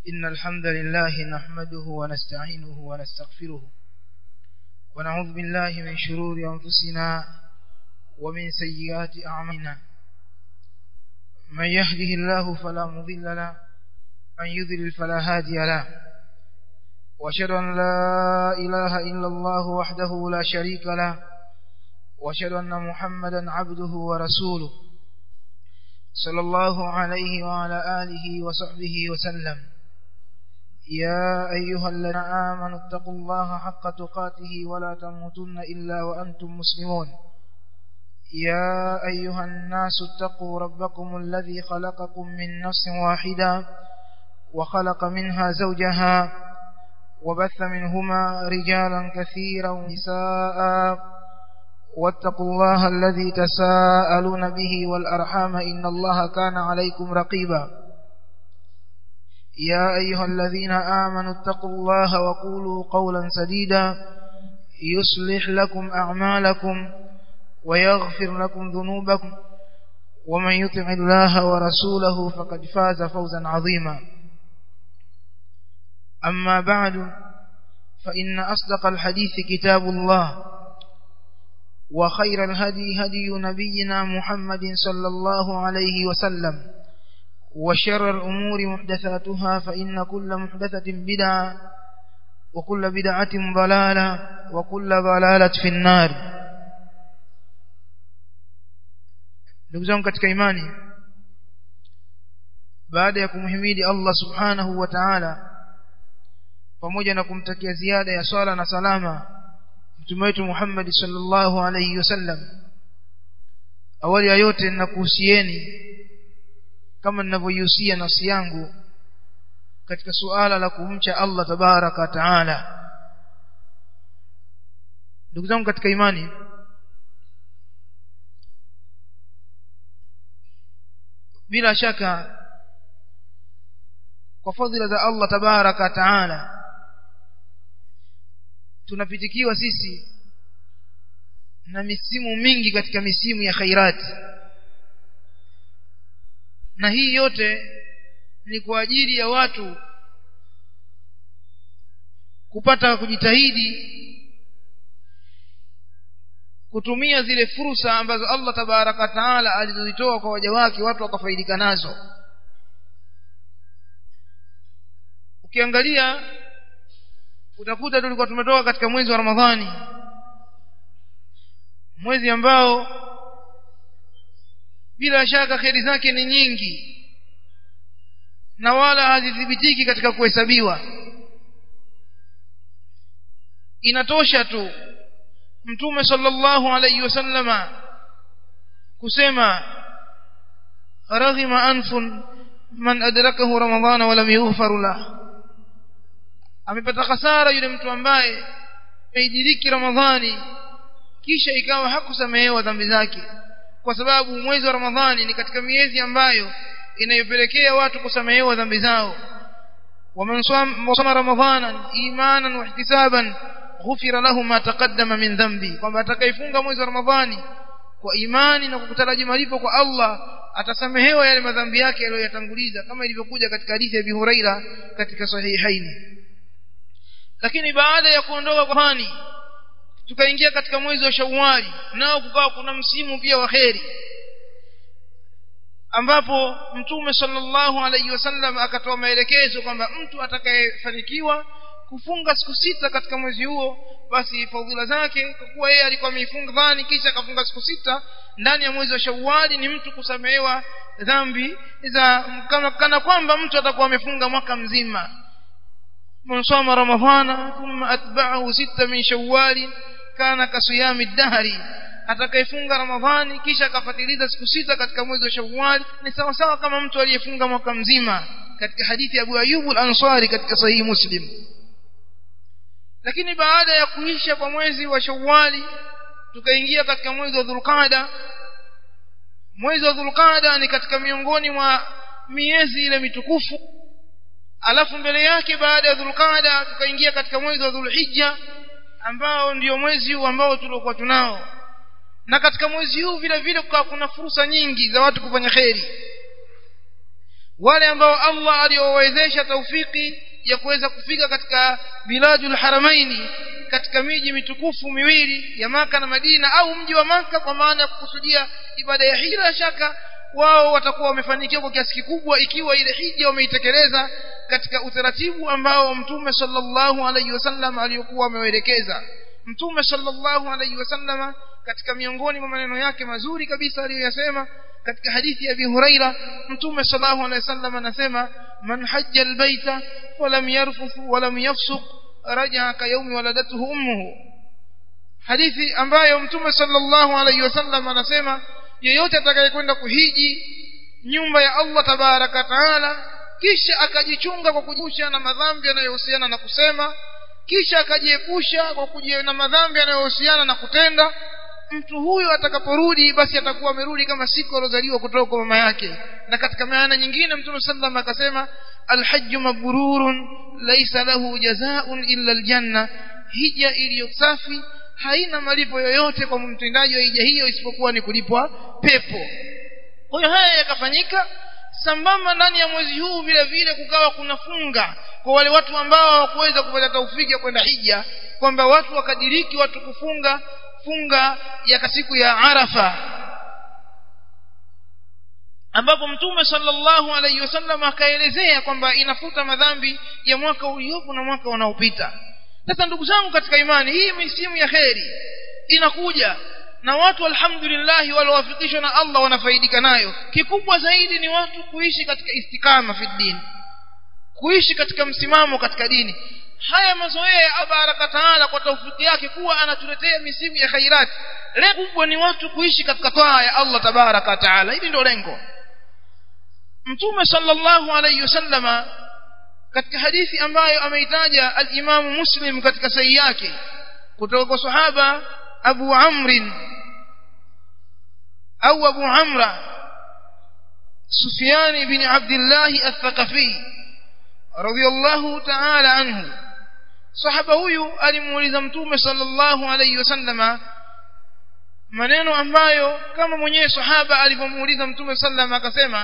إن الحمد لله نحمده ونستعينه ونستغفره ونعوذ بالله من شرور أنفسنا ومن سيئات أعمالنا من يهده الله فلا مضل له من يذلل فلا هادي له وأشهد أن لا إله إلا الله وحده لا شريك له وأشهد أن محمدا عبده ورسوله صلى الله عليه وعلى آله وصحبه وسلم يا أيها الذين آمنوا اتقوا الله حق تقاته ولا تموتن إلا وأنتم مسلمون يا أيها الناس اتقوا ربكم الذي خلقكم من نفس واحدة وخلق منها زوجها وبث منهما رجالا كثيرا ونساء واتقوا الله الذي تساءلون به والأرحام إن الله كان عليكم رقيبا يا أيها الذين آمنوا اتقوا الله وقولوا قولا سديدا يصلح لكم أعمالكم ويغفر لكم ذنوبكم ومن يطع الله ورسوله فقد فاز فوزا عظيما أما بعد فإن أصدق الحديث كتاب الله وخير الهدي هدي نبينا محمد صلى الله عليه وسلم وشر الأمور محدثاتها فإن كل محدثة بدعة وكل بدعة ضلالة وكل ضلالة في النار ndugu zangu katika imani baada ya kumhimidi Allah subhanahu wa ta'ala pamoja na kumtakia ziada ya swala na salama mtume wetu Muhammad sallallahu alayhi wasallam awali ya yote ninakuhusieni kama ninavyoihusia nafsi yangu katika suala la kumcha Allah tabaraka taala ndugu zangu katika imani bila shaka kwa fadhila za Allah tabaraka taala tunapitikiwa sisi na misimu mingi katika misimu ya khairati na hii yote ni kwa ajili ya watu kupata kujitahidi kutumia zile fursa ambazo Allah tabaraka taala alizozitoa kwa waja wake watu wakafaidika nazo ukiangalia utakuta tulikuwa tumetoka katika mwezi wa Ramadhani mwezi ambao bila shaka kheri zake ni nyingi na wala hazithibitiki katika kuhesabiwa inatosha tu mtume sallallahu alayhi wasallama kusema raghima anfun man adrakahu ramadhana wa lam yughfar lahu amepata hasara yule mtu ambaye ameidiriki ramadhani kisha ikawa hakusamehewa dhambi zake kwa sababu mwezi wa ramadhani ni katika miezi ambayo inayopelekea watu kusamehewa dhambi zao ومن صام رمضانا ايمانا واحتسابا غفر له ما تقدم من ذنبي kwamba atakayefunga mwezi wa ramadhani kwa imani na kukutaraji malipo kwa Allah atasamehewa yale madhambi yake aliyoyatanguliza kama ilivyokuja katika hadithi ya Abi Huraira katika sahihaini lakini baada ya kuondoka kwa hani tukaingia katika mwezi wa Shawwali nao kukawa kuna msimu pia wa kheri ambapo mtume sallallahu alaihi wasallam akatoa maelekezo kwamba mtu atakayefanikiwa kufunga siku sita katika mwezi huo basi fadhila zake kwa kuwa yeye alikuwa ameifunga dhani kisha akafunga siku sita ndani ya mwezi wa Shawwali ni mtu kusamehewa dhambi za kana, kana kwamba mtu atakuwa amefunga mwaka mzima من صام رمضان ثم أتبعه ستة من شوال كان كصيام الدهر atakayefunga ramadhani kisha akafatiliza siku sita katika mwezi wa shawwal ni sawa sawa kama mtu aliyefunga mwaka mzima katika hadithi ya Abu Ayyub al-Ansari katika sahihi Muslim lakini baada ya kuisha kwa mwezi wa shawwali tukaingia katika mwezi wa dhulqaada mwezi wa dhulqaada ni katika miongoni mwa miezi ile mitukufu alafu mbele yake baada ya dhulqaada tukaingia katika mwezi wa dhulhijja ambao ndio mwezi huu ambao tuliokuwa tunao na katika mwezi huu vile vile kukawa kuna fursa nyingi za watu kufanya kheri wale ambao Allah aliowawezesha taufiki ya kuweza kufika katika biladul haramaini katika miji mitukufu miwili ya maka na Madina au mji wa maka kwa maana ya kukusudia ibada ya hija la shaka wao watakuwa wamefanikiwa kwa kiasi kikubwa ikiwa ile hija wameitekeleza katika utaratibu ambao mtume sallallahu alaihi wasallam aliyokuwa amewaelekeza mtume sallallahu alaihi wasallam katika miongoni mwa maneno yake mazuri kabisa aliyoyasema katika hadithi ya Abi Huraira mtume sallallahu alaihi wasallam anasema man hajja albayta walam yarfuth walam yafsuq raja'a ka yawmi waladatuhu ummuhu hadithi ambayo mtume sallallahu alaihi wasallam anasema yeyote atakayekwenda kuhiji nyumba ya Allah tabaraka taala kisha akajichunga kwa kujusha na madhambi yanayohusiana na kusema kisha akajiepusha kwa kujia na madhambi yanayohusiana na kutenda mtu huyo atakaporudi basi atakuwa amerudi kama siku alozaliwa kutoka kwa mama yake na katika maana nyingine mtume sallam akasema alhajju mabrurun laysa lahu jazaa'un illa aljanna hija iliyo safi haina malipo yoyote kwa mtendaji wa hija hiyo isipokuwa ni kulipwa pepo kwa hiyo haya yakafanyika sambamba ndani ya mwezi huu vile vile kukawa kuna funga kwa wale watu ambao hawakuweza kupata taufiki ya kwenda hija kwamba watu wakadiriki watu kufunga funga ya siku ya Arafa ambapo mtume sallallahu alaihi wasallam akaelezea kwamba inafuta madhambi ya mwaka uliopo na mwaka unaopita sasa ndugu zangu katika imani hii misimu ya kheri inakuja na watu alhamdulillah waliowafikishwa na Allah wanafaidika nayo kikubwa zaidi ni watu kuishi katika istikama fi dini kuishi katika msimamo katika dini haya mazoea ya baraka taala kwa taufiki yake kuwa anatuletea misimu ya khairat lengo kubwa ni watu kuishi katika taa ya Allah tabaraka taala hili ndio lengo mtume sallallahu alayhi wasallama katika hadithi ambayo ameitaja al-Imam Muslim katika sahihi yake kutoka kwa sahaba Abu Amr au Abu Amra Sufyan ibn Abdullah al-Thaqafi radiyallahu ta'ala anhu sahaba huyu alimuuliza mtume sallallahu alayhi wasallama maneno ambayo kama mwenyewe sahaba alivyomuuliza mtume sallallahu akasema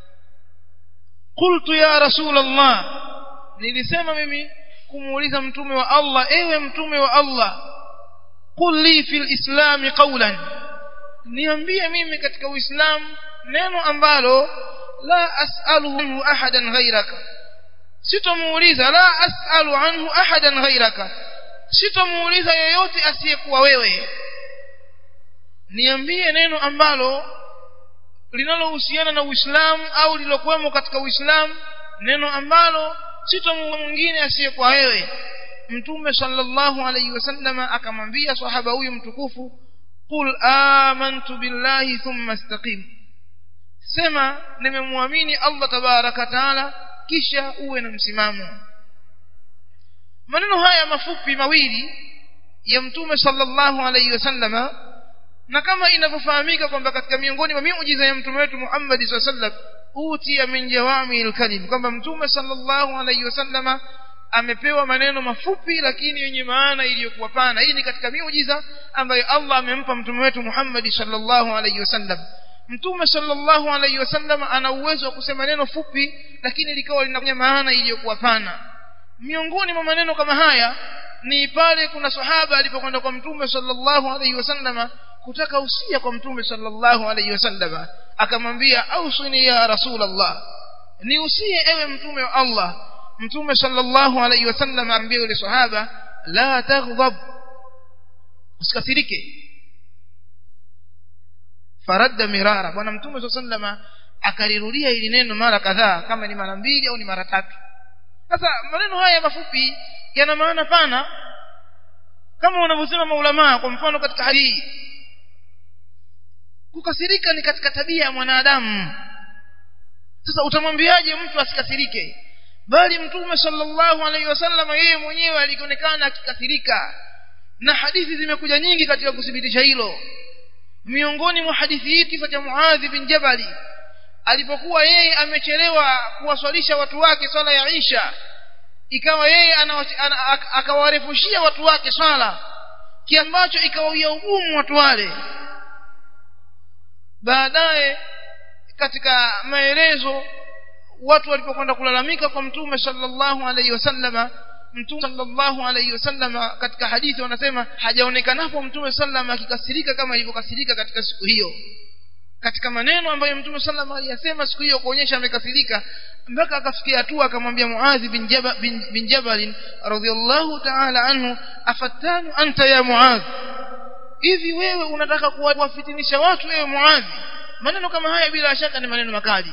qultu ya rasul Allah nilisema mimi kumuuliza mtume wa Allah ewe mtume wa Allah qul li fil islam qawlan niambie mimi katika uislamu neno ambalo la as'aluhu ahadan ghayraka sitomuuliza la as'alu anhu ahadan ghayraka sitomuuliza yeyote asiyekuwa wewe niambie neno ambalo linalohusiana na Uislamu au lilokuwemo katika Uislamu neno ambalo sitomuuliza mwingine asiyekuwa wewe mtume sallallahu alayhi wasallama akamwambia sahaba huyu mtukufu qul amantu billahi thumma istaqim sema nimemwamini Allah tabaraka taala kisha uwe na msimamo maneno haya mafupi mawili ya mtume sallallahu alayhi wasallama na kama inavyofahamika kwamba katika miongoni mwa miujiza ya mtume wetu Muhammad sallallahu alayhi wasallam utia min jawami alkalim kwamba mtume sallallahu alayhi wasallama amepewa maneno mafupi lakini yenye maana iliyokuwa pana hii ni katika miujiza ambayo Allah amempa mtume wetu Muhammad sallallahu alayhi wasallam mtume sallallahu alayhi wasallam ana uwezo wa kusema neno fupi lakini likawa lina maana iliyokuwa pana miongoni mwa maneno kama haya ni pale kuna sahaba alipokwenda kwa mtume sallallahu alayhi wasallama kutaka usia kwa mtume sallallahu alayhi wasallama akamwambia ausini ya rasulullah ni usie ewe mtume wa Allah mtume sallallahu alayhi wasallam ambia yule sahaba la taghdab usikasirike faradda mirara bwana mtume sallallahu akalirudia ili neno mara kadhaa kama ni mara mbili au ni mara tatu sasa maneno haya mafupi yana maana pana kama wanavyosema maulama kwa mfano katika hadithi kukasirika ni katika tabia ya mwanadamu sasa utamwambiaje mtu asikasirike bali mtume sallallahu alaihi wasallam yeye mwenyewe alionekana akikasirika na hadithi zimekuja nyingi katika kuthibitisha hilo miongoni mwa hadithi hii kisa cha Muadh bin Jabali alipokuwa yeye amechelewa kuwaswalisha watu wake swala ya Isha ikawa yeye akawarefushia watu wake swala kiambacho ikawawia ugumu watu wale baadaye katika maelezo watu walipokwenda kulalamika kwa mtume sallallahu alaihi wasallama mtume sallallahu alaihi wasallama katika hadithi wanasema hajaonekanapo mtume sallam akikasirika kama ilivyokasirika katika siku hiyo katika maneno ambayo mtume sallam aliyasema siku hiyo kuonyesha amekasirika mpaka akafikia hatua akamwambia muadhi bin jabal bin, bin jabal radhiyallahu ta'ala anhu afatanu anta ya muadh hivi wewe unataka kuwafitinisha watu wewe muadhi maneno kama haya bila shaka ni maneno makali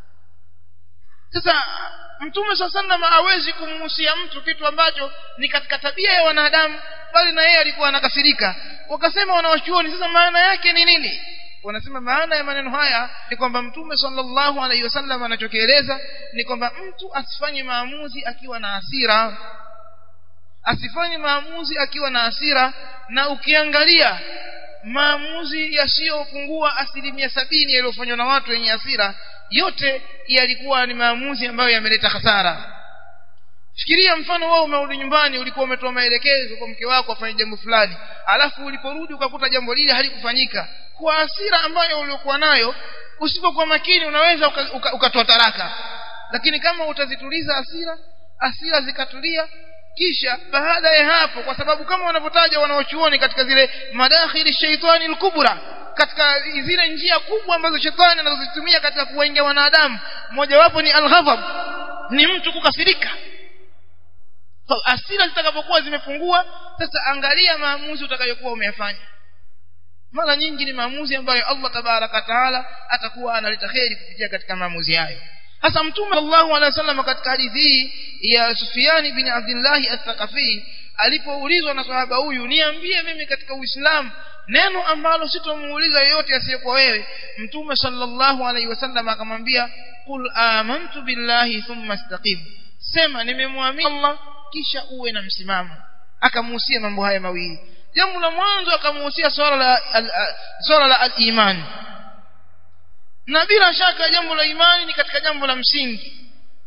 sasa mtume sallam hawezi kumhusia mtu kitu ambacho ni katika tabia ya wanadamu bali na yeye alikuwa anakasirika wakasema wanawachuoni sasa maana yake ni nini wanasema maana ya maneno haya ni kwamba mtume sallallahu alaihi wasallam anachokieleza ni kwamba mtu asifanye maamuzi akiwa na hasira asifanye maamuzi akiwa na hasira na ukiangalia maamuzi yasiyopungua asilimia sabini yaliyofanywa na watu wenye hasira yote yalikuwa ni maamuzi ambayo yameleta hasara fikiria mfano wewe umerudi nyumbani ulikuwa umetoa maelekezo kwa mke wako afanye jambo fulani alafu uliporudi ukakuta jambo lile halikufanyika kwa hasira ambayo uliokuwa nayo usipokuwa makini unaweza ukatoa uka, uka taraka lakini kama utazituliza hasira hasira zikatulia kisha baada ya hapo kwa sababu kama wanavyotaja wanaochuoni katika zile madakhili shaitani al-kubra katika zile njia kubwa ambazo shetani anazozitumia katika kuwaingia wanadamu mojawapo ni al-ghadab ni mtu kukasirika hasira zitakapokuwa zimepungua sasa angalia maamuzi utakayokuwa umeyafanya mara nyingi ni maamuzi ambayo Allah tabaraka taala atakuwa analeta kheri kupitia katika maamuzi hayo hasa mtume sallallahu alaihi wasallam katika hadithi hii ya Sufyan bin Abdullah al-Thaqafi alipoulizwa na sahaba huyu niambie mimi katika Uislamu neno ambalo sitomuuliza yeyote asiyekuwa wewe mtume sallallahu alaihi wasallam akamwambia qul amantu billahi thumma istaqim sema nimemwamini Allah kisha uwe na msimamo akamuhusia mambo haya mawili jambo la mwanzo akamuhusia swala la swala la al-iman na bila shaka jambo la imani ni katika jambo la msingi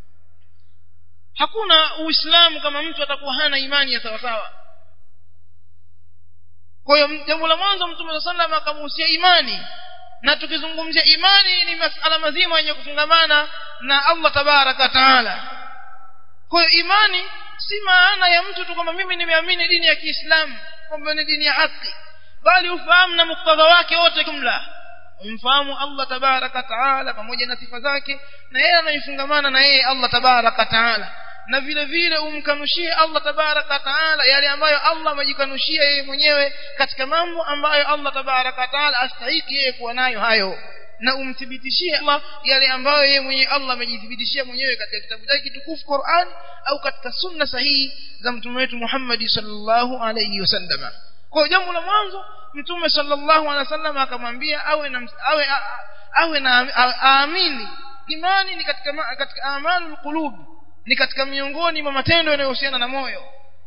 hakuna uislamu kama mtu atakuwa hana imani ya sawa sawa kwa hiyo jambo la mwanzo mtume sallallahu akamuhusia imani na tukizungumzia imani ni masala mazima yenye kufungamana na Allah tabaraka taala kwa hiyo imani si maana ya mtu tu kwamba mimi nimeamini dini ya Kiislamu kwamba ni dini ya haki bali ufahamu na muktadha wake wote jumla umfahamu Allah tabaraka taala pamoja na sifa zake na yeye anayefungamana na yeye Allah tabaraka taala na vile vile umkanushie Allah tabaraka taala yale ambayo Allah amejikanushia yeye mwenyewe katika mambo ambayo Allah tabaraka taala astahiki yeye kuwa nayo hayo na umthibitishie Allah yale ambayo yeye mwenyewe Allah amejithibitishia mwenyewe katika kitabu chake kitukufu Qur'an au katika sunna sahihi za mtume wetu Muhammad sallallahu alayhi wasallam kwa jambo la mwanzo mtume sallallahu alaihi wasallam akamwambia awe na awe awe na aamini imani ni katika katika amalul qulub ni katika miongoni mwa matendo yanayohusiana na moyo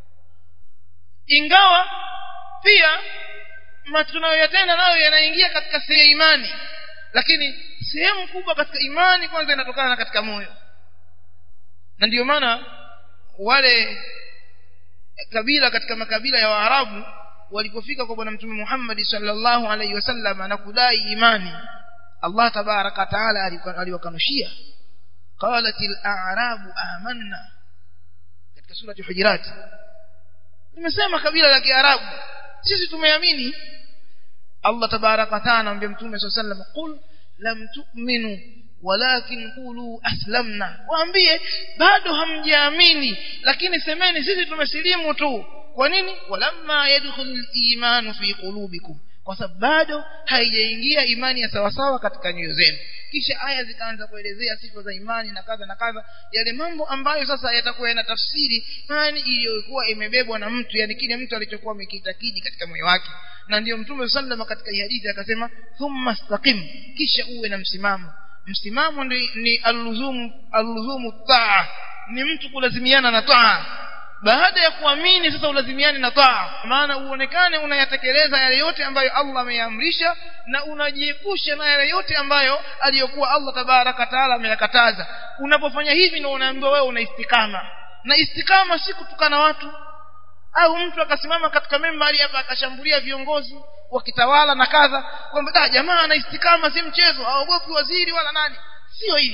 ingawa pia tunayoyatenda nayo yanaingia katika sehemu imani lakini sehemu kubwa katika imani kwanza inatokana na katika moyo na ndiyo maana wale kabila katika makabila ya Waarabu walipofika kwa bwana mtume Muhammad sallallahu alaihi wasallam na kudai imani Allah tabaraka taala aliwakanushia qalat al-a'rabu amanna katika surati hujurat nimesema kabila la kiarabu sisi tumeamini Allah tabaraka taala anamwambia mtume sallallahu alaihi wasallam qul lam tu'minu walakin qulu aslamna waambie bado hamjaamini lakini semeni sisi tumesilimu tu kwa nini walamma yadkhulul imanu fi qulubikum kwa sababu bado haijaingia imani ya sawasawa katika nyoyo zenu kisha aya zikaanza kuelezea sifa za imani na kadha na kadha yale mambo ambayo sasa yatakuwa yana tafsiri imani iliyokuwa imebebwa na mtu yani kile mtu alichokuwa amekitakidi katika moyo wake na ndiyo mtume sallallahu katika hadithi akasema thumma istaqim kisha uwe na msimamo msimamo ni, ni alluzumu alluzumu taa ni mtu kulazimiana na taa baada ya kuamini sasa ulazimiane na taa maana uonekane unayatekeleza yale yote ambayo Allah ameamrisha na unajiepusha na yale yote ambayo aliyokuwa Allah tabaraka taala ameyakataza unapofanya hivi ndio unaambiwa wewe una istikama na istikama si kutukana watu au mtu akasimama katika membari hapa akashambulia viongozi wakitawala na kadha kwamba da jamaa ana istikama si mchezo haogopi waziri wala nani sio hivi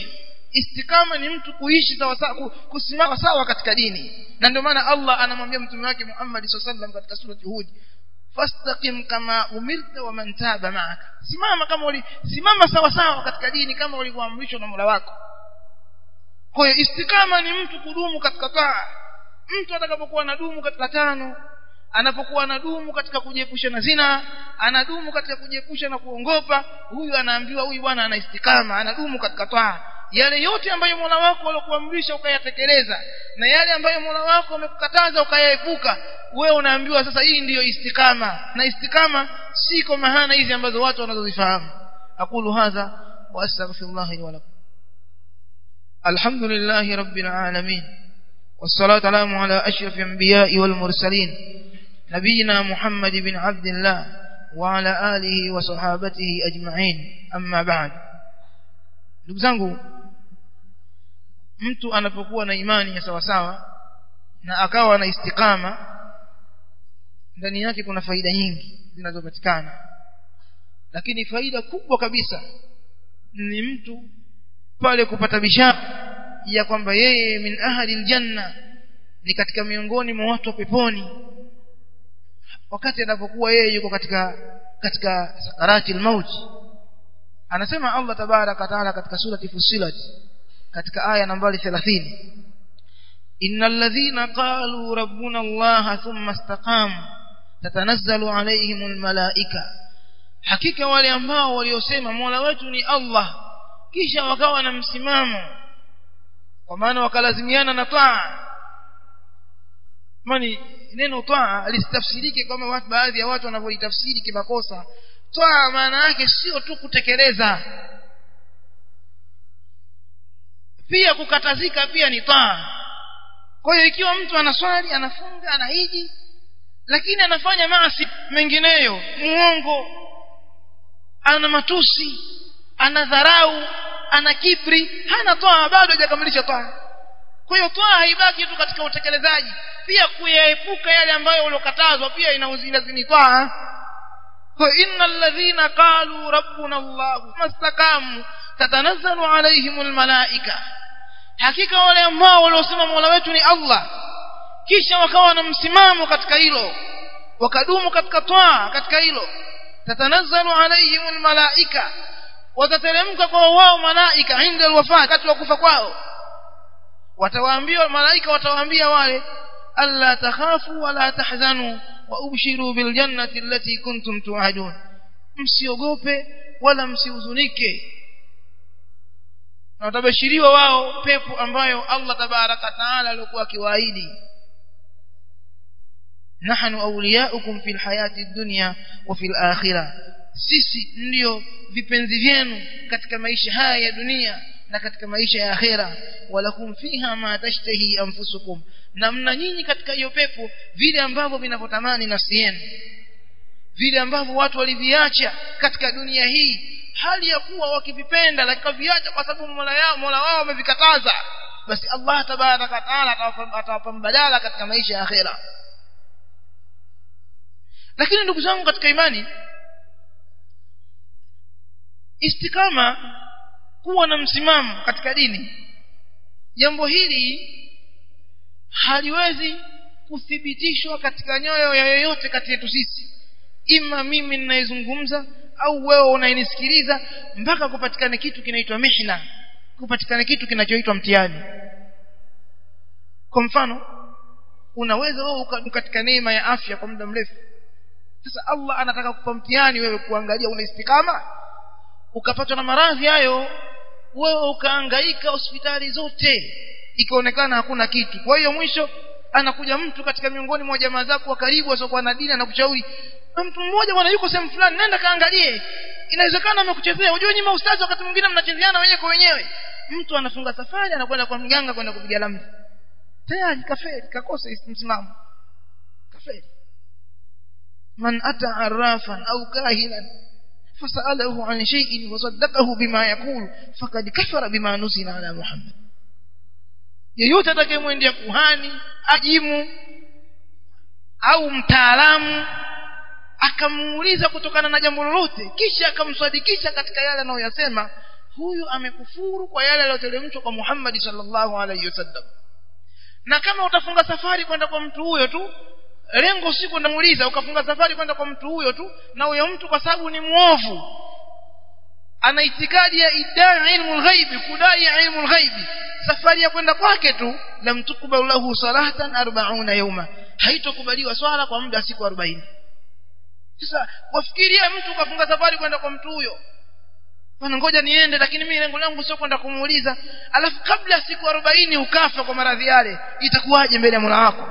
istikama ni mtu kuishi sawa sawa kusimama sawa katika dini na ndio maana Allah anamwambia mtume wake Muhammad sallallahu katika sura Hud fastaqim kama umirta wa man taba ma'aka simama kama uli simama sawa sawa katika dini kama ulivyoamrishwa na Mola wako kwa hiyo istikama ni mtu kudumu katika taa mtu atakapokuwa anadumu katika tano anapokuwa anadumu katika kujiepusha na zina anadumu katika kujiepusha na kuongopa huyu anaambiwa huyu bwana ana istikama anadumu katika taa yale yote ambayo Mola wako alikuamrisha ukayatekeleza na yale ambayo Mola wako amekukataza ukayaepuka wewe unaambiwa sasa hii ndiyo istikama na istikama si kwa mahana hizi ambazo watu wanazozifahamu aqulu hadha wa astaghfirullah li wa lakum alhamdulillahi rabbil alamin والصلاة والسلام على أشرف الأنبياء والمرسلين نبينا محمد بن عبد الله وعلى آله وصحابته أجمعين أما بعد ndugu zangu mtu anapokuwa na imani ya sawa sawa na akawa na istikama ndani yake kuna faida nyingi zinazopatikana lakini faida kubwa kabisa ni mtu pale kupata bishara ya kwamba yeye min ahli aljanna ni katika miongoni mwa watu wa peponi wakati anapokuwa yeye yuko katika katika sakarati almaut anasema Allah tabaraka taala katika surati Fussilat katika aya nambari 30 innal ladhina qalu rabbuna Allah thumma istaqamu tatanazzalu alayhimul malaika hakika wale ambao waliosema Mola wetu ni Allah kisha wakawa na msimamo kwa maana wakalazimiana na taa mani neno taa lisitafsirike kama watu baadhi ya watu wanavyolitafsiri kimakosa taa maana yake sio tu kutekeleza pia kukatazika pia ni taa kwa hiyo ikiwa mtu anaswali anafunga anahiji lakini anafanya maasi mengineyo muongo ana matusi ana dharau ana kibri hana toa bado hajakamilisha toa kwa hiyo toa haibaki tu katika utekelezaji pia kuyaepuka yale ambayo uliokatazwa pia inauzilazimi toa kwa innal ladhina qalu rabbuna allah mastaqamu tatanazzalu alaihimul malaika hakika wale ambao waliosema mola wetu ni allah kisha wakawa na msimamo katika hilo wakadumu katika toa katika hilo tatanazzalu alaihimul malaika watateremka kwa wao malaika inda alwafa wakati wa kufa kwao watawaambia malaika watawaambia wale alla takhafu wala tahzanu wa ubshiru bil jannati allati kuntum tu'adun msiogope wala msihuzunike na watabashiriwa wao pepo ambayo Allah tabaraka taala alikuwa akiwaahidi nahnu awliyaukum fil hayati dunya wa fil akhirah sisi ndio vipenzi vyenu katika maisha haya ya dunia na katika maisha ya akhera walakum fiha ma tashtahi anfusukum na mna nyinyi katika hiyo pepo vile ambavyo vinavyotamani nafsi yenu vile ambavyo watu waliviacha katika dunia hii hali ya kuwa wakivipenda lakini viacha kwa sababu mola yao mola wao wamevikataza basi Allah tabaraka taala atawapa mbadala katika maisha ya akhera lakini ndugu zangu katika imani istikama kuwa na msimamo katika dini jambo hili haliwezi kuthibitishwa katika nyoyo ya yoyote kati yetu sisi ima mimi ninayezungumza au wewe unayenisikiliza mpaka kupatikane kitu kinaitwa mihna kupatikane kitu kinachoitwa mtihani kwa mfano unaweza wewe katika neema ya afya kwa muda mrefu sasa Allah anataka kupa mtihani wewe kuangalia una istikama ukapatwa na maradhi hayo wewe ukaangaika hospitali zote ikaonekana hakuna kitu kwa hiyo mwisho anakuja mtu katika miongoni mwa jamaa zako wa karibu asiokuwa na dini anakushauri mtu mmoja bwana yuko sehemu fulani nenda kaangalie inawezekana amekuchezea unajua nyinyi maustazi wakati mwingine mnachezeana wenyewe kwa wenyewe mtu anafunga safari anakwenda kwa mganga kwenda kupiga lamri tayari kaferi kakosa msimamo kaferi man ata arrafan au kahinan فسأله عن شيء وصدقه بما يقول فقد كفر بما نزل على محمد yeyote atakayemwendea kuhani ajimu au mtaalamu akamuuliza kutokana na jambo lolote kisha akamswadikisha katika yale anayoyasema huyu amekufuru kwa yale yaliyoteremshwa kwa Muhammad sallallahu alaihi wasallam na kama utafunga safari kwenda kwa mtu huyo tu lengo si kwenda muuliza ukafunga safari kwenda kwa mtu huyo tu na huyo mtu kwa sababu ni muovu ana itikadi ya idai ilmu lghaibi kudai ilmu lghaibi safari ya kwenda kwake tu lam tukbal lahu salatan 40 yawma haitokubaliwa swala kwa muda siku 40 sasa wafikiria mtu kafunga safari kwenda kwa mtu huyo bwana ngoja niende lakini mimi lengo langu sio kwenda kumuuliza alafu kabla siku 40 ukafa kwa maradhi yale itakuwaje mbele ya Mola wako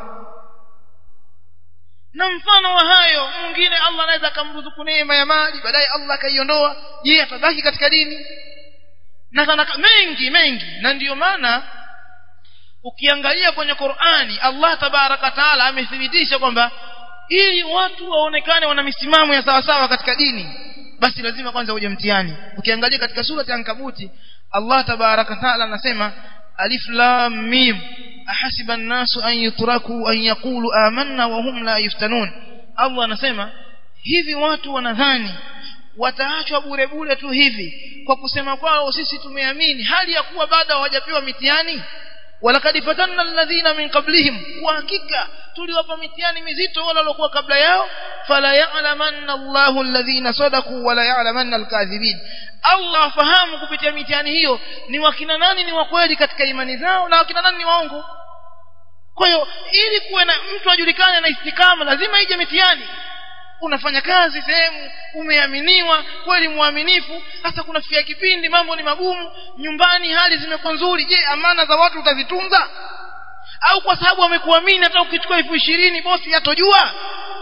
na mfano wa hayo mwingine Allah anaweza akamruzuku neema ya mali baadaye Allah akaiondoa je atabaki katika dini na sana mengi mengi na ndiyo maana ukiangalia kwenye Qur'ani Allah tabaraka taala amethibitisha kwamba ili watu waonekane wana misimamo ya sawasawa katika dini basi lazima kwanza uje mtihani ukiangalia katika sura ya Ankabuti Allah tabaraka taala anasema alif lam mim ahasiba an-nasu an yutraku an yaqulu amanna wa hum la yuftanun Allah anasema hivi watu wanadhani wataachwa bure bure tu hivi kwa kusema kwao sisi tumeamini hali ya kuwa bado hawajapewa mitihani walakad fatanna alladhina min qablihim kwa hakika tuliwapa mitihani mizito wale waliokuwa kabla yao fala ya'lamanna Allahu alladhina sadaqu wala ya'lamanna alkadhibin Allah afahamu kupitia mitihani hiyo ni wakina nani ni wakweli katika imani zao na wakina nani ni waongo kwa hiyo ili kuwe na mtu ajulikane na istikama lazima ije mitihani unafanya kazi sehemu umeaminiwa kweli mwaminifu hasa kunafikia kipindi mambo ni magumu nyumbani hali zimekuwa nzuri je amana za watu utazitunza au kwa sababu wamekuamini hata ukichukua elfu ishirini bosi hatojua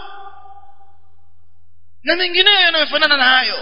na mengineyo yanayofanana na hayo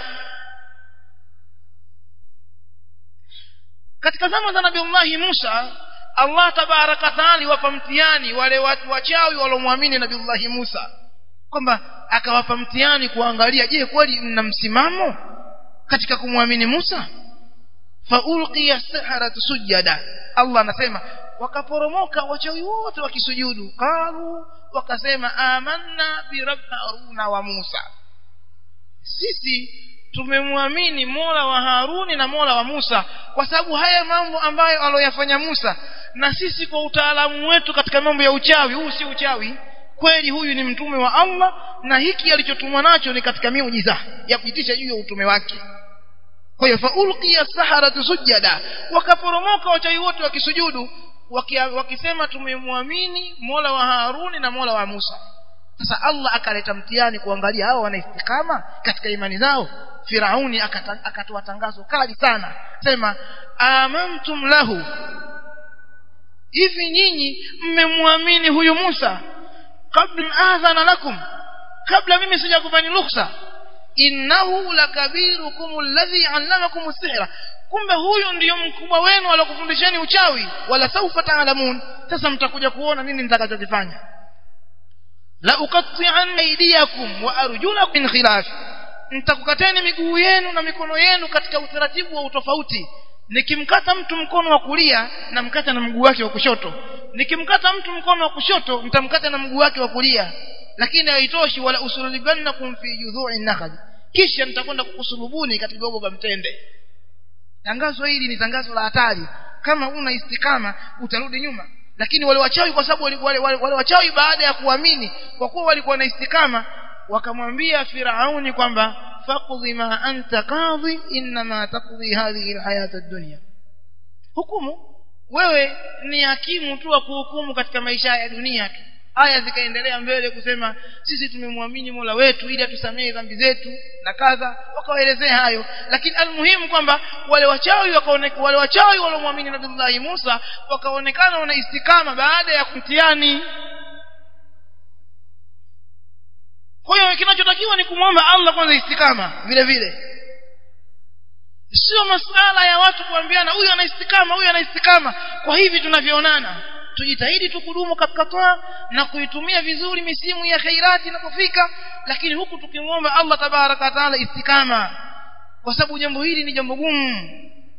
katika zama za nabiullahi Musa Allah tabaraka taala wapa mtihani wale watu wachawi waliomwamini nabiullahi Musa kwamba akawapa mtihani kuangalia je kweli mna msimamo katika kumwamini Musa faulqiya saharatu sujada Allah anasema wakaporomoka wachawi wote wakisujudu qalu wakasema amanna bi haruna wa Musa sisi tumemwamini Mola wa Haruni na Mola wa Musa kwa sababu haya mambo ambayo aloyafanya Musa na sisi kwa utaalamu wetu katika mambo ya uchawi huu si uchawi kweli huyu ni mtume wa Allah na hiki alichotumwa nacho ni katika miujiza ya kuitisha juu ya utume wake kwa hiyo faulqiya saharatu sujada wakaporomoka wachawi wote wakisujudu wakisema tumemwamini Mola wa Haruni na Mola wa Musa sasa Allah akaleta mtihani kuangalia hao wana istikama katika imani zao Firauni akatoa tangazo kali sana sema amantum lahu hivi nyinyi mmemwamini huyu Musa kabla adhana lakum kabla mimi sijakupani ruhusa innahu lakabirukum alladhi allamakum as-sihra kumbe huyu ndiyo mkubwa wenu alokufundisheni uchawi wala saufa taalamun sasa mtakuja kuona nini nitakachokifanya la uqatti'an aydiyakum wa arjulakum min khilaf nitakukateni miguu yenu na mikono yenu katika utaratibu wa utofauti nikimkata mtu mkono wa kulia namkata na mguu wake wa kushoto nikimkata mtu mkono wa kushoto nitamkata na mguu wake wa kulia lakini haitoshi wala usululibannakum fi judhu'i nakhal kisha nitakwenda kukusulubuni katika gogo la mtende tangazo hili ni tangazo la hatari kama una istikama utarudi nyuma lakini wale wachawi kwa sababu wale, wale, wale, wale wachawi baada ya kuamini kwa kuwa walikuwa na istikama wakamwambia Firauni kwamba faqdi ma anta qadhi inma taqdi hadhihi alhayata ad-dunya hukumu wewe ni hakimu tu wa kuhukumu katika maisha ya dunia tu aya zikaendelea mbele kusema sisi tumemwamini Mola wetu ili atusamehe dhambi zetu na kadha wakawaelezea hayo lakini almuhimu kwamba wale wachawi wakaonekana wale wachawi waliomwamini Nabii Musa wakaonekana wana istikama baada ya kumtiani kwa hiyo kinachotakiwa ni kumwomba Allah kwanza istikama vile vile sio masala ya watu kuambiana huyu ana istikama huyu ana istikama kwa hivi tunavyoonana tujitahidi tu kudumu katika toa na kuitumia vizuri misimu ya khairati inapofika lakini huku tukimwomba Allah tabaraka taala istikama kwa sababu jambo hili ni jambo gumu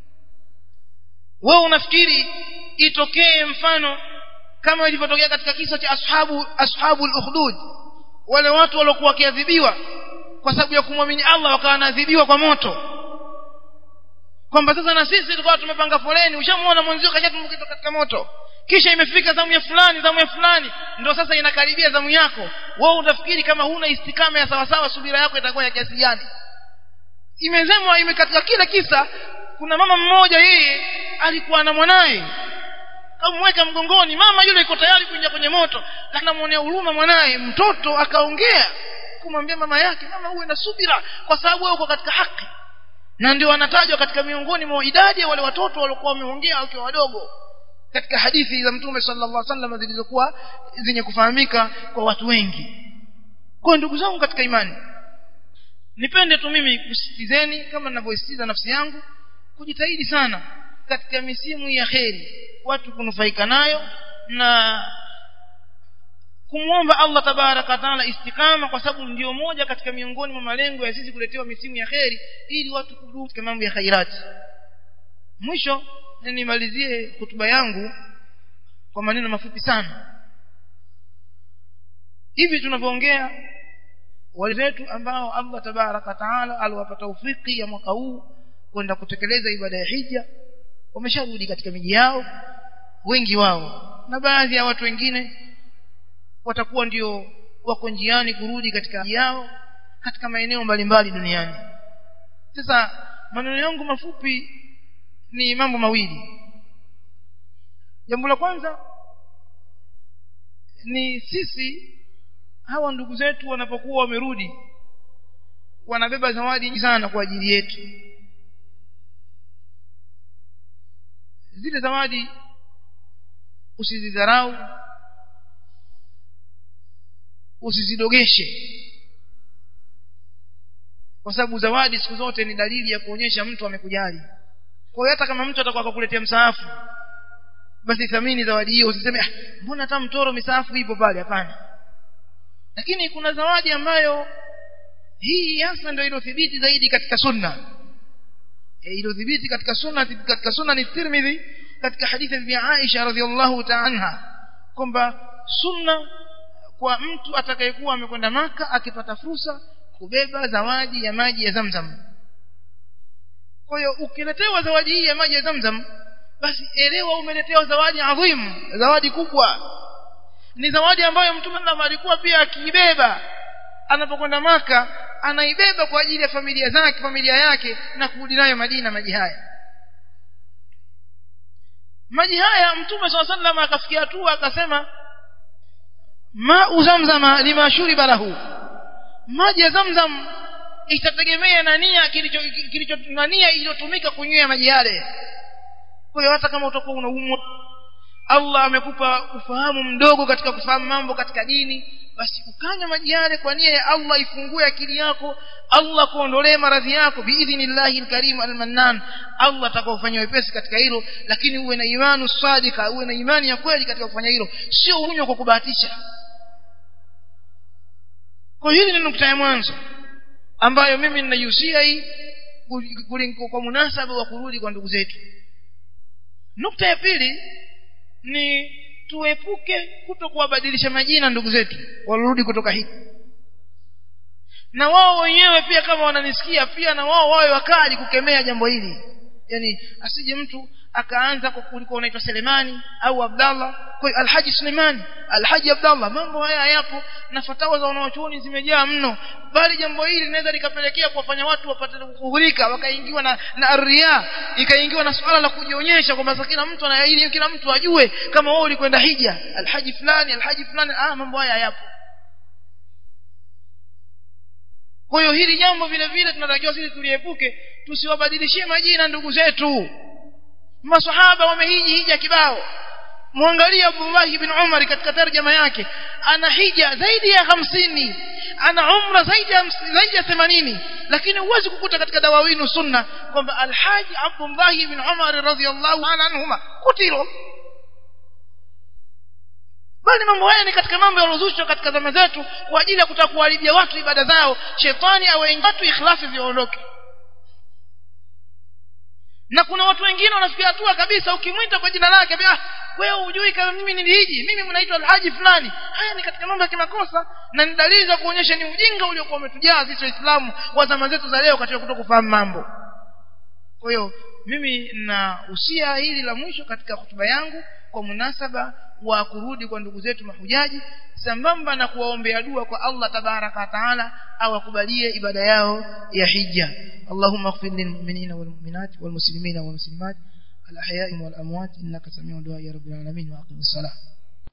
wewe unafikiri itokee mfano kama ilivyotokea katika kisa cha ashabu ashabul ukhdud wale watu waliokuwa wakiadhibiwa kwa sababu ya kumwamini Allah wakawa wanaadhibiwa kwa moto kwamba sasa na sisi tulikuwa tumepanga foleni ushamuona mwenzio kashatumbukiza katika moto kisha imefika zamu ya fulani zamu ya fulani ndio sasa inakaribia zamu yako wewe utafikiri kama huna istikama ya sawasawa subira yako itakuwa ya kiasi gani imezemwa imekatika kila kisa kuna mama mmoja yeye alikuwa na mwanaye kamweka mgongoni mama yule iko tayari kuingia kwenye moto lakini anamuonea huruma mwanaye mtoto akaongea kumwambia mama yake mama uwe na subira kwa sababu wewe uko katika haki na ndio wanatajwa katika miongoni mwa idadi ya wale watoto waliokuwa wameongea wakiwa wadogo katika hadithi za mtume sallallahu alaihi wasallam zilizokuwa zenye kufahamika kwa watu wengi kwa ndugu zangu katika imani nipende tu mimi kusitizeni kama ninavyositiza nafsi yangu kujitahidi sana katika misimu ya kheri watu kunufaika nayo na kumwomba Allah tabaraka taala istikama kwa sababu ndio moja katika miongoni mwa malengo ya sisi kuletewa misimu ya kheri ili watu kudumu katika mambo ya khairati mwisho nimalizie hutuba yangu kwa maneno mafupi sana hivi tunavyoongea wale wetu ambao Allah tabaraka taala aliwapa taufiki ya mwaka huu kwenda kutekeleza ibada ya hija wamesharudi katika miji yao wengi wao na baadhi ya watu wengine watakuwa ndio wako njiani kurudi katika miji yao katika maeneo mbalimbali duniani sasa maneno yangu mafupi ni mambo mawili jambo la kwanza ni sisi hawa ndugu zetu wanapokuwa wamerudi wanabeba zawadi nyingi sana kwa ajili yetu zile zawadi usizidharau usizidogeshe kwa sababu zawadi siku zote ni dalili ya kuonyesha mtu amekujali kwa hiyo hata kama mtu atakuwa akakuletea msaafu basi thamini zawadi hiyo usiseme ah, mbona hata mtoro misaafu ipo pale hapana lakini kuna zawadi ambayo hii hasa ndio iliyothibiti zaidi katika sunna e, iliyothibiti katika sunna katika sunna ni Tirmidhi katika hadithi ya Aisha radhiallahu ta'ala anha kwamba sunna kwa mtu atakayekuwa amekwenda maka akipata fursa kubeba zawadi ya maji ya Zamzam kwa hiyo ukiletewa zawadi hii ya maji ya Zamzam basi elewa umeletewa zawadi adhimu zawadi kubwa ni zawadi ambayo mtume na alikuwa pia akiibeba anapokwenda maka anaibeba kwa ajili ya familia zake familia yake na kurudi nayo Madina maji haya maji haya mtume swalla sallam akafikia hatua akasema ma uzamzama lima shuriba lahu maji ya zamzam itategemea na nia kilicho kilicho na nia iliyotumika kunywea maji yale kwa hiyo hata kama utakuwa unaumwa Allah amekupa ufahamu mdogo katika kufahamu mambo katika dini basi ukanywa maji yale kwa nia ya Allah ifungue akili yako Allah kuondolee maradhi yako biidhnillahi alkarim almannan Allah atakufanyia wepesi katika hilo lakini uwe na imani sadika uwe na imani ya kweli katika kufanya hilo sio unywe kwa kubahatisha kwa hili ni nukta ya mwanzo ambayo mimi ninaihusia hii kwa munasaba wa kurudi kwa ndugu zetu nukta ya pili ni tuepuke kuto kuwabadilisha majina ndugu zetu walirudi kutoka hiki na wao wenyewe pia kama wananisikia pia na wao wawe wakali kukemea jambo hili yani asije mtu akaanza kwa kulikuwa unaitwa Selemani au Abdallah kwa Alhaji Sulemani Alhaji Abdallah mambo haya yapo na fatawa za wanawachuoni zimejaa mno bali jambo hili linaweza likapelekea kuwafanya watu wapate kughurika wakaingiwa na na ria ikaingiwa na swala la kujionyesha kwamba kila mtu anayaili kila mtu ajue kama wewe ulikwenda hija Alhaji fulani Alhaji fulani ah mambo haya yapo kwa hiyo hili jambo vile vile tunatakiwa sisi tuliepuke tusiwabadilishie majina ndugu zetu masahaba wamehiji hija kibao muangalie Abdullah ibn Umar katika tarjama yake ana hija zaidi ya hamsini ana umra zaidi ya zaidi ya 80 lakini huwezi kukuta katika dawawinu sunna kwamba alhaji Abdullah ibn Umar radhiyallahu anhuma kutilo bali mambo haya ni katika mambo yalozushwa katika zama zetu kwa ajili ya kutaka kuharibia watu ibada zao shetani awaingie watu ikhlasi ziondoke na kuna watu wengine wanafikia hatua kabisa ukimwita kwa jina lake ah wewe hujui kama mimi nilihiji mimi mnaitwa alhaji fulani haya ni katika mambo ya kimakosa na ni dalili za kuonyesha ni ujinga uliokuwa umetujaa sisi waislamu wa zama zetu za leo katika kutokufahamu mambo kwa hiyo mimi na usia hili la mwisho katika hotuba yangu kwa munasaba wa kurudi kwa ndugu zetu mahujaji sambamba na kuwaombea dua kwa Allah tabaraka taala awakubalie ibada yao ya hija Allahumma ighfir lil mu'minina wal mu'minat wal muslimina wal muslimat al ahya'i wal amwat innaka samiu du'a ya rabbil alamin wa aqimis salah